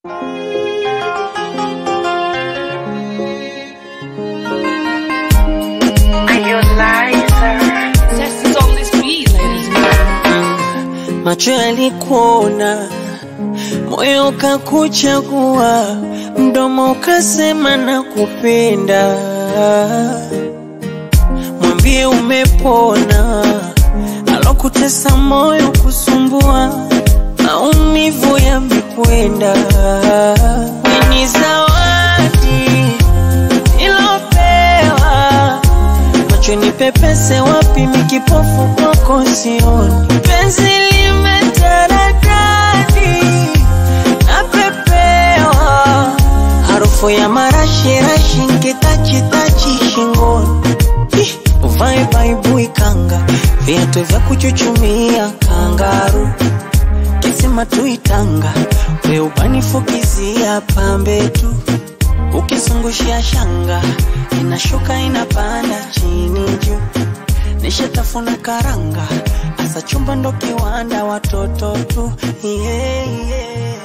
Macho yalikuona, moyo ukakuchagua, mdomo ukasema nakupenda. Mwambie umepona, alokutesa moyo kusumbua, maumivu yamekwenda. Ni zawadi ilopewa macho nipepese wapi, mikipofu kwako sioni. Penzi limetaradadi napepewa, harufu ya marashirashi nkitachitachi shingoni. Ih, Uvae baibui kanga, viatu vya kuchuchumia kangaru kisima tuitanga, we ubanifukizia pambe tu ukizungushia shanga inashuka inapanda chini juu, nishatafuna karanga, asa chumba ndo kiwanda, watoto tu yeah, yeah.